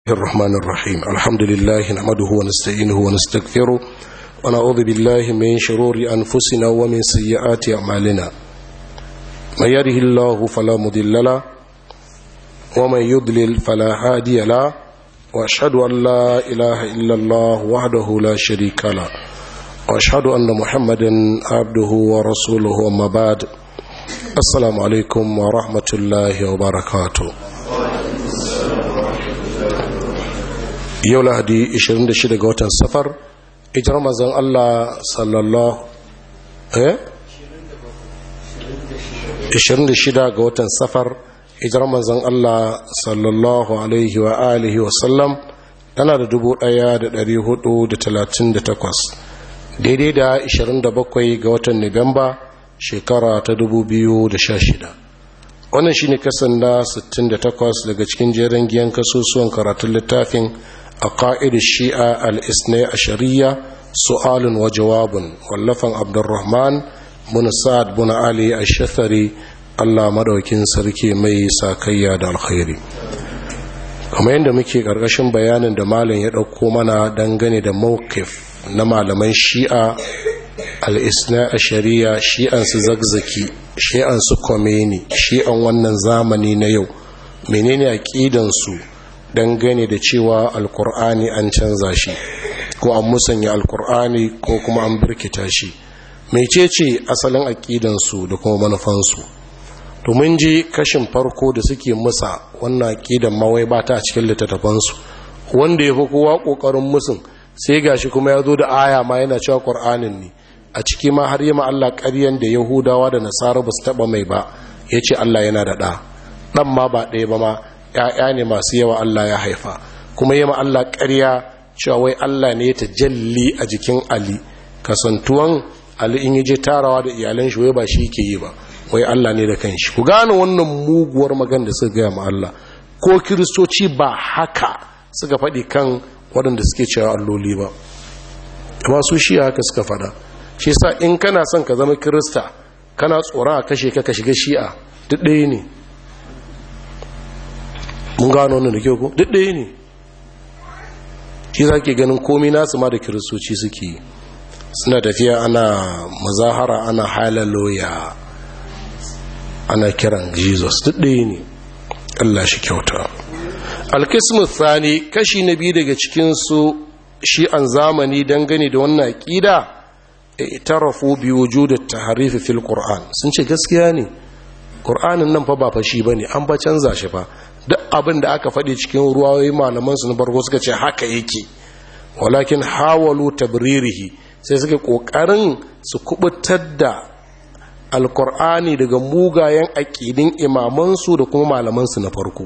الرحمن الرحيم الحمد لله نحمده ونستعينه ونستغفره ونعوذ بالله من شرور أنفسنا ومن سيئات أعمالنا من يره الله فلا مضل له ومن يضلل فلا هادي له وأشهد أن لا إله إلا الله وحده لا شريك له وأشهد أن محمدا عبده ورسوله وما بعد السلام عليكم ورحمة الله وبركاته yau lahadi 26 ga watan safar ijar mazan Allah sallallahu eh 26 ga watan safar ijar mazan Allah sallallahu alaihi wa alihi wa sallam tana da 1438 daidai da 27 ga watan Nuwamba shekara ta 2016 wannan shine kasan na 68 daga cikin jerin giyan kasusuwan karatun littafin عقائد الشيعة الاثنى عشرية سؤال وجواب واللفن عبد الرحمن بن سعد بن علي الشثري الله مدوكين سركي مي ساكيا دا الخيري kamar yadda muke ƙarƙashin bayanin da malam ya ɗauko mana dangane da mawkif na malaman shi'a al'isna a shari'a shi'an su zagzaki shi'an su komeni shi'an wannan zamani na yau menene aƙidansu dangane da cewa alkur'ani an canza shi ko an musanya alkur'ani ko kuma an birkita shi mecece asalin aƙidansu da kuma manufansu to mun ji kashin farko da suke musa wannan aƙidan mawai ba ta a cikin littattafansu wanda ya fi kowa ƙoƙarin musun sai gashi kuma ya zo da aya ma yana cewa ƙur'anin ne a ciki ma har yi ma Allah ƙaryan da yahudawa da nasara ba su taɓa mai ba ya ce Allah yana da ɗa ɗan ma ba ɗaya ba ma ‘ya'ya ne masu yawa Allah ya haifa kuma yi Allah ƙarya cewa wai Allah ne ta jalli a jikin Ali kasantuwan Ali in yi je tarawa da iyalan shi wai ba shi ke yi ba wai Allah ne da kanshi ku gane wannan muguwar magan da suka gaya ma Allah ko kiristoci ba haka suka faɗi kan waɗanda suke cewa alloli ba amma su shi haka suka faɗa shi sa in kana son ka zama kirista kana tsoron a kashe ka ka shiga shi'a duk ɗaya ne mun gano wannan da kyau ko duk ɗaya ne shi za ke ganin komi nasu ma da kiristoci suke suna tafiya ana mazahara ana halaloya ana kiran jesus duk ɗaya ne allah shi kyauta alkismu thani kashi na biyu daga cikinsu shi an zamani dangane da wannan aƙida itarafu bi wujudut tahrif fil qur'an sun ce gaskiya ne qur'anin nan fa ba fashi bane an ba canza shi fa duk abin da aka faɗi cikin ruwayoyi malamansu na farko suka ce haka yake walakin hawalu tabririhi sai suka ƙoƙarin su kubutar da alkur'ani daga mugayen aƙidin imamansu da kuma malamansu na farko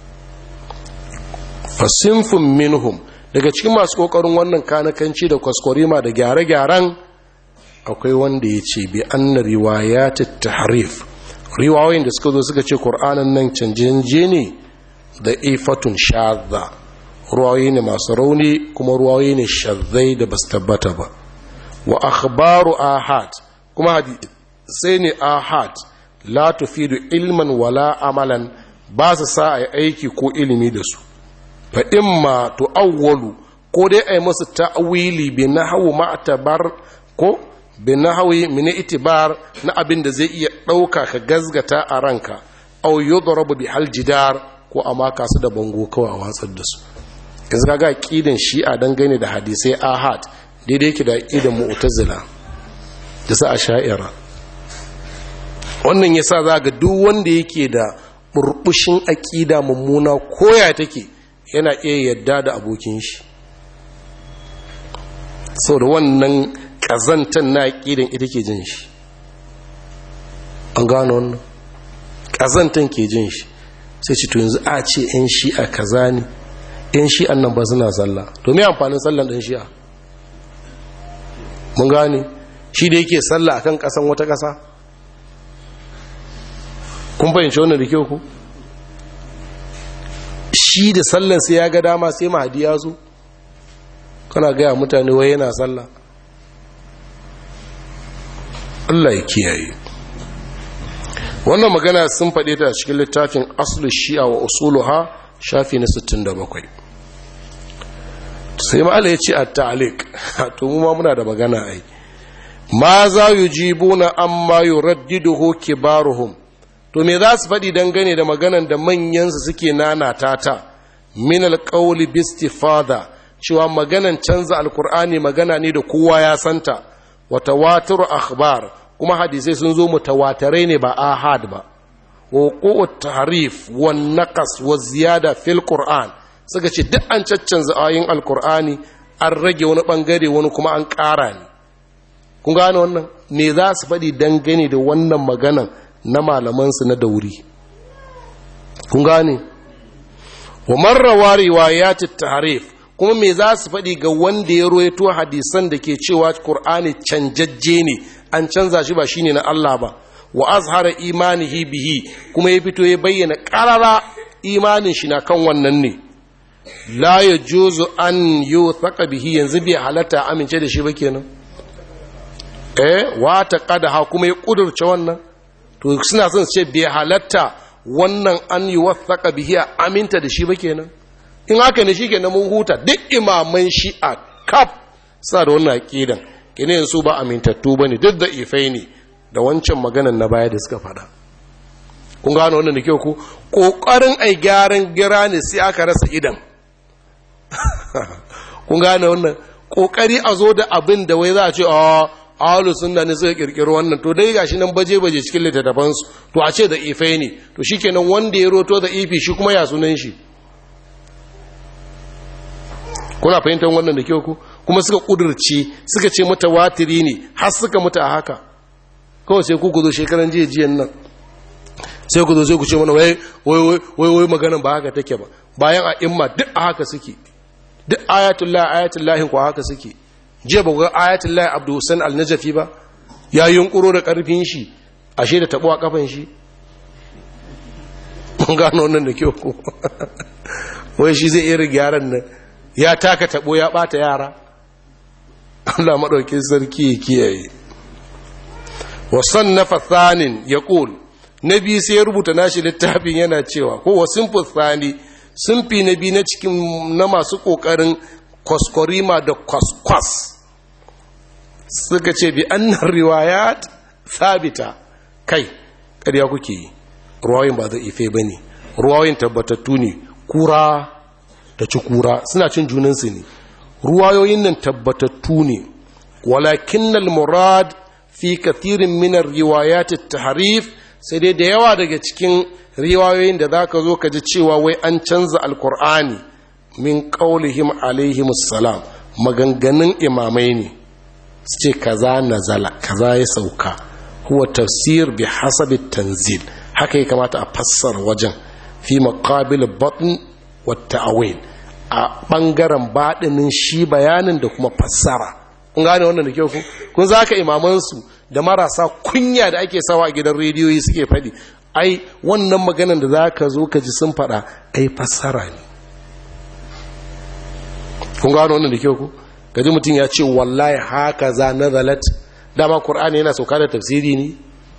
fasinfin minhum daga cikin masu ƙoƙarin wannan kanakanci da kwaskwarima da gyare-gyaren akwai wanda ya ce bi anna riwayatit tahrif riwayoyin da suka zo suka ce ƙur'anin nan canje ne da ifatun shadda ruwayoyi ne masu rauni kuma ruwayoyi ne shazzai da basu tabbata ba wa akhbaru ahad kuma sai ne ahad la tufidu ilman wala amalan ba su sa a aiki ko ilimi da su fa imma tu'awwalu ko dai ai musu ta'wili bi nahwu ma'tabar ko bi nahwi min itibar na abin da zai iya dauka ka gazgata a ranka aw yudrabu bi haljidar ko a maka su da bango kawai a watsar da su yanzu kaga aqidan shi'a dangane da hadisai ahad daidai yake da aqidan mu'tazila da sa asha'ira wannan yasa za ga duk wanda yake da burbushin aqida mummuna koya take yana iya yadda da abokin shi saboda wannan kazantan na aqidan ita ke jin shi an gano wannan kazantan ke jin shi sai ce to yanzu a ce 'yan shi'a kaza ne 'yan shi'an nan ba suna sallah to me amfanin sallan ɗan shi'a mun gane shi da yake sallah akan ƙasan wata ƙasa kun fahimci wannan da kyau ku shi da sallan sai ya ga dama sai mahadi ya zo kana gaya mutane wai yana sallah Allah ya kiyaye wannan magana sun faɗe ta cikin littafin aslu shi'a wa usuluha shafi na 67 sai ma'ala ya ce a ta'alik to mu ma muna da magana ai ma za yi jibu na amma yi raddiduhu kibaruhum to me za su faɗi dangane da maganan da manyansu suke nanata ta min alƙauli bistifada cewa maganan canza alkur'ani magana ne da kowa ya santa wa tawatur akhbar kuma hadisai sun zo mutawatarai ne ba ahad ba wa qu'ut tahrif wa naqas wa ziyada fil qur'an suka ce duk an caccanza ayoyin alkur'ani an rage wani bangare wani kuma an ƙara ne kun gane wannan me za su faɗi dangane da wannan maganan na malamansu na dauri kun gane wa marrawa riwayatit tahrif kuma me za su faɗi ga wanda ya royato hadisan da ke cewa Kur'ani canjajje ne an canza shi ba shine na Allah ba wa azhara imanihi bihi kuma ya fito ya bayyana ƙarara imanin shi na kan wannan ne la yajuzu an yuthaqa bihi yanzu bai halatta amince da shi ba kenan eh wa taqadaha kuma ya kudurce wannan to suna son su ce bai halatta wannan an yi wasaka bihi a aminta da shi ba kenan in haka ne shi kenan mun huta duk imaman shi a kaf suna da wannan aqidan kenan su ba amintattu bane duk da ifai ne da wancan maganan na baya da suka faɗa kun gano wannan da kyau ku kokarin ai gyaran gira ne sai aka rasa idan kun gane wannan kokari a zo da abin da wai za a ce a ahalu sunna ne suka kirkiro wannan to dai gashi nan baje baje cikin littattafan su to a ce da ifai ne to shikenan wanda ya roto da ifi shi kuma ya sunan shi kuna fahimtar wannan da kyau ku kuma suka kudurce suka ce mata watiri ne har suka mutu a haka kawai sai ku zo shekaran jiya jiyan nan sai ku zo sai ku ce mana wai wai wai wai maganan ba haka take ba bayan a imma duk a haka suke duk ayatullahi ayatullahi ko haka suke jiya ba ga ayatul lahi abdu hussein al-najafi ba ya yunkuro da karfin shi ashe da tabo a kafan shi mun gano wannan da kyau ko wai shi zai iya gyaran nan ya taka tabo ya bata yara Allah madaukin sarki ya kiyaye wa sannafa thanin yaqul nabi sai ya rubuta nashi littafin yana cewa ko wa sinfu thani sunfi nabi na cikin na masu kokarin kwaskwarima da kwaskwas suka ce bi annan riwayat sabita kai ƙarya kuke yi ruwayin ba zai ife ba ne ruwayin tabbatattu ne kura da ci kura suna cin junansu ne ruwayoyin nan tabbatattu ne walakin murad fi kathirin minar riwayat taharif sai dai da yawa daga cikin riwayoyin da za ka zo ka ji cewa wai an canza alkur'ani min ƙaulihim alaihim salam maganganun imamai ne su ce kaza nazala kaza ya sauka huwa tafsir bi hasabi tanzil haka ya kamata a fassara wajen fi maqabil batn wa ta'wil a bangaren baɗinin shi bayanin da kuma fassara kun gane wannan da kyau ku kun zaka imaman su da marasa kunya da ake sawa a gidan rediyoyi suke faɗi ai wannan maganan da zaka zo ka ji sun faɗa ai fassara ne kun gano wannan da kyau ku gaji mutum ya ce wallahi haka za na zalat dama ƙur'ani yana sauka da tafsiri ne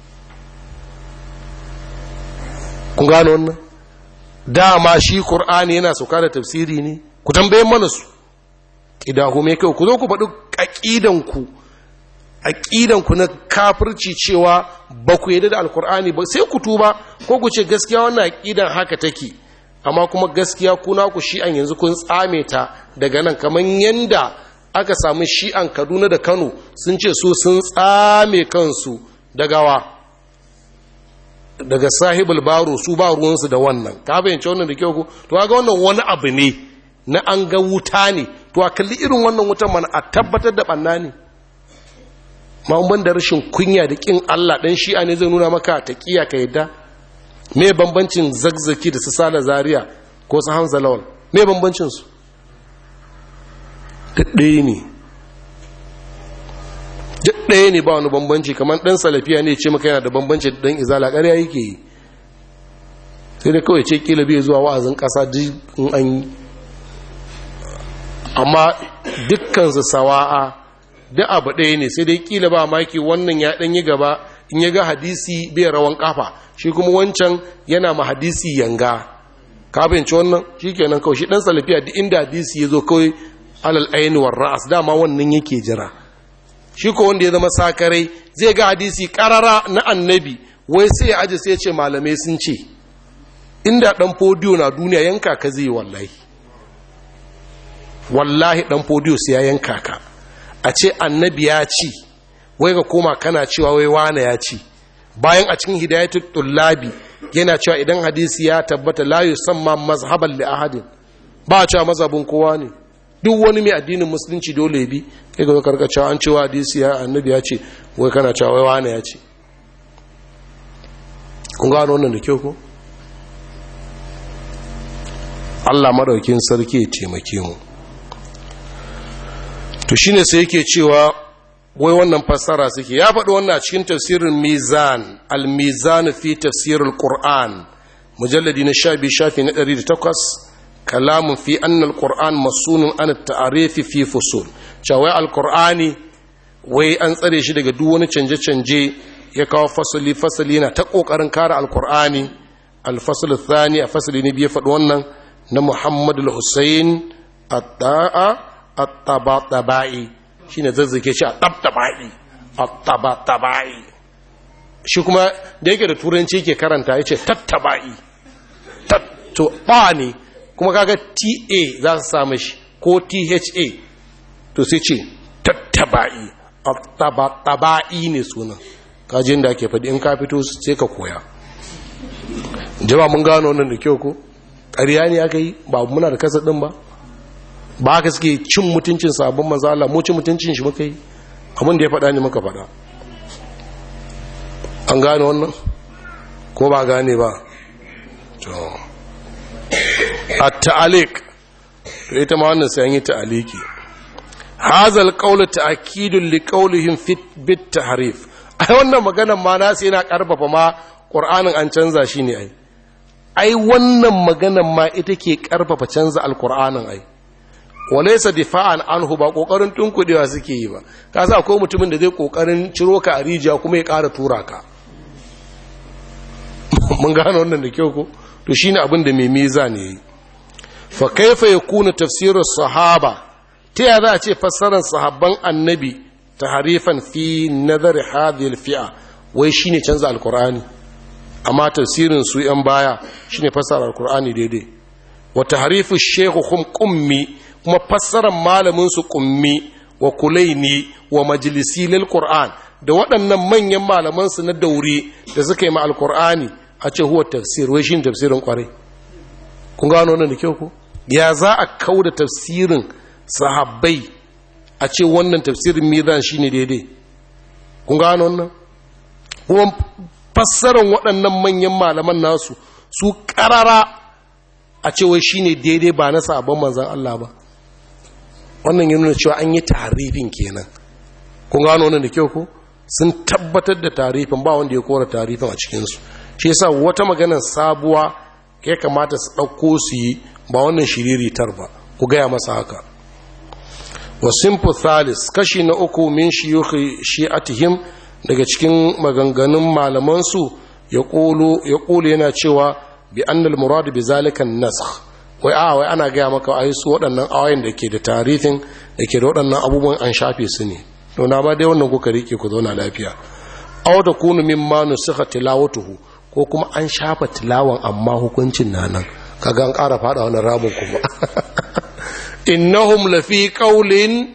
kun gano wannan dama shi ƙur'ani yana sauka da tafsiri ne ku tambaye mana su ƙidahu mai kyau ku zo ku faɗi aƙidanku aƙidanku na kafirci cewa ba ku yadda da alƙur'ani ba sai ku tuba ko ku ce gaskiya wannan aƙidan haka take amma kuma gaskiya kuna ku shi'an yanzu kun tsame ta daga nan kamar yanda aka samu shi'an kaduna da kano sun ce su sun tsame kansu daga wa daga sahibul baro su ba ruwansu da wannan ka bayyance wannan da kyau ku to ga wannan wani abu ne na an ga wuta ne to a kalli irin wannan wutan mana a tabbatar da banna ne ma da rashin kunya da kin Allah dan shi'a ne zai nuna maka taqiya ka yadda me bambancin zagzaki da su sala zaria ko su hamza lawal me bambancin su ɗaya ne ɗaya ne ba wani bambanci kamar ɗan salafiya ne ce maka yana da bambanci da ɗan izala ƙarya yake yi sai da kawai ce kila bai zuwa wa'azin ƙasa in an yi amma dukkansu sawa'a duk abu ɗaya ne sai dai kila ba maki wannan ya ɗan yi gaba in ya ga hadisi bai rawan kafa shi kuma wancan yana ma hadisi yanga ka fahimci wannan shi kenan kawai shi ɗan salafiya duk inda hadisi ya zo kawai alal aini war ra'as dama wannan yake jira shi ko wanda ya zama sakarai zai ga hadisi karara na annabi wai sai ya aje sai ya ce malamai sun ce inda dan fodiyo na duniya yanka ka zai wallahi wallahi dan fodiyo sai ya yanka ka a ce annabi ya ci wai ga koma kana cewa wai wane ya ci bayan a cikin hidayatul tullabi yana cewa idan hadisi ya tabbata la yusamma mazhaban li ahadin ba a cewa mazhabin kowa ne duk wani mai addinin musulunci dole bi kai ga karka cewa an cewa hadisi ya annabi ya ce wai kana cewa wai wane ya ce kun gano wannan da kyau ko Allah madaukin sarki ya taimake mu to shine sai yake cewa wai wannan fassara suke ya faɗi wannan a cikin tafsirin mizan al-mizan fi tafsirul qur'an mujalladi na 12 shafi na 108 kalamun fi anna al-qur'an masunun an at-ta'rif fi fusul cewa al-qur'ani wai an tsare shi daga duk wani canje-canje ya kawo fasali fasali na ta kokarin kare al-qur'ani al-fasl ath-thani a fasali ne biye faɗi wannan na Muhammad al-Husayn at-ta'a at-tabatabai shine zazzake shi a tabtabai at-tabatabai shi kuma da yake da turanci yake karanta yace tattabai to ba ne kuma kaga ta za su samu shi ko tha to sai ce tattabai at-tabatabai ne sunan kajin da ake faɗi in ka fito sai ka koya jama mun gano wannan da kyau ko ƙarya ne aka yi ba muna da kasa ɗin ba ba haka suke cin mutuncin sabon manzo Allah mu cin mutuncin shi muka yi abin da ya faɗa ne muka faɗa an gane wannan ko ba gane ba to at-ta'aliq to ita ma wannan sai an yi ta'aliki hadha al-qawl ta'kidun li qawlihim fi bit tahrif ai wannan maganar ma na sai yana karfafa ma qur'anin an canza shi ne ai ai wannan maganar ma ita ke karfafa canza al-qur'anin ai walaisa difa'an anhu ba kokarin tunkudewa suke yi ba ka sa akwai mutumin da zai kokarin ciro ka a rijiya kuma ya ƙara tura ka mun gane wannan da kyau ko to shine abin da mai miza ne yi fa kaifa yakunu tafsirus sahaba ta ya za a ce fassarar sahabban annabi ta harifan fi nazar hadhihi fi'a wai shine canza alqur'ani amma tafsirin su yan baya shine fassarar alqur'ani daidai wa tahrifu shaykhuhum qummi kuma fassarar malaminsu kummi wa kulaini wa majalisi lil qur'an da waɗannan manyan malamansu na daure da suka yi ma alqur'ani a ce huwa tafsir wai shine tafsirin kwarai kun gano wannan da kyau ko ya za a kauda tafsirin sahabbai a ce wannan tafsirin mizan shine daidai kun gano wannan kuma fassarar waɗannan manyan malaman nasu su ƙarara a ce wai shine daidai ba na sabon manzan Allah ba wannan yana cewa an yi tarifin kenan kun gano wannan da kyau ko sun tabbatar da tarifin ba wanda ya kora tarifin a cikinsu shi yasa wata maganar sabuwa ya kamata su ɗauko su yi ba wannan shiriritar ba ku gaya masa haka wa simple thalis kashi na uku min shiyukhi shi'atihim daga cikin maganganun malamansu ya ƙulu yana cewa bi annal muradu bi zalikan nasakh wai a wai ana gaya maka ai su waɗannan awayin da ke da tarifin da ke da waɗannan abubuwan an shafe su ne na ba dai wannan kuka rike ku zauna lafiya aw da kunu mimma nusikha tilawatuhu ko kuma an shafa tilawan amma hukuncin na nan kaga an ƙara fada wannan ramin kuma innahum lafi qawlin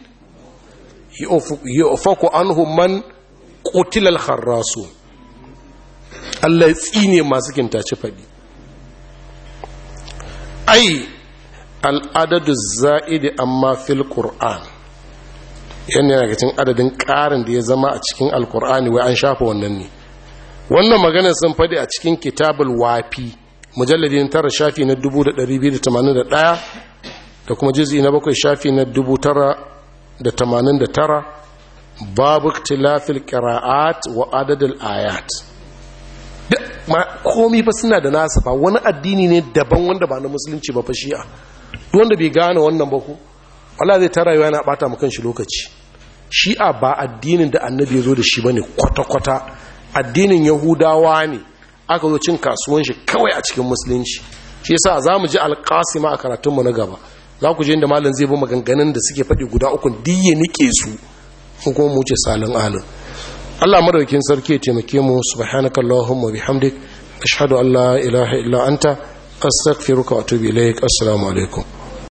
yufaku anhum man qutila al-kharrasu Allah ya tsine masu kintace faɗi ai al'adadu za'idi amma fil ƙur'an yana daga cikin adadin ƙarin da ya zama a cikin alƙur'ani wai an shafa wannan ne wannan maganar sun faɗi a cikin kitabul wafi mujalladin tara shafi na 1281 da kuma jizi na bakwai shafi na 989 babu tilafil qira'at wa adadul ayat komi fa suna da nasa fa wani addini ne daban wanda ba na musulunci ba fa shi'a wanda bai gane wannan ba ku Allah zai ta rayuwa yana bata mu kanshi lokaci shi'a ba addinin da annabi ya zo da shi bane kwata-kwata addinin yahudawa ne aka zo cin kasuwan shi kawai a cikin musulunci shi yasa za mu ji alƙasima a karatunmu na gaba za ku je inda malam zai bi maganganun da suke faɗi guda uku diye nike su ko kuma mu ce salin alin Allah madaukin sarki ya taimake mu subhanakallahumma bihamdik ashhadu an la ilaha illa anta astaghfiruka wa atubu ilaik assalamu alaikum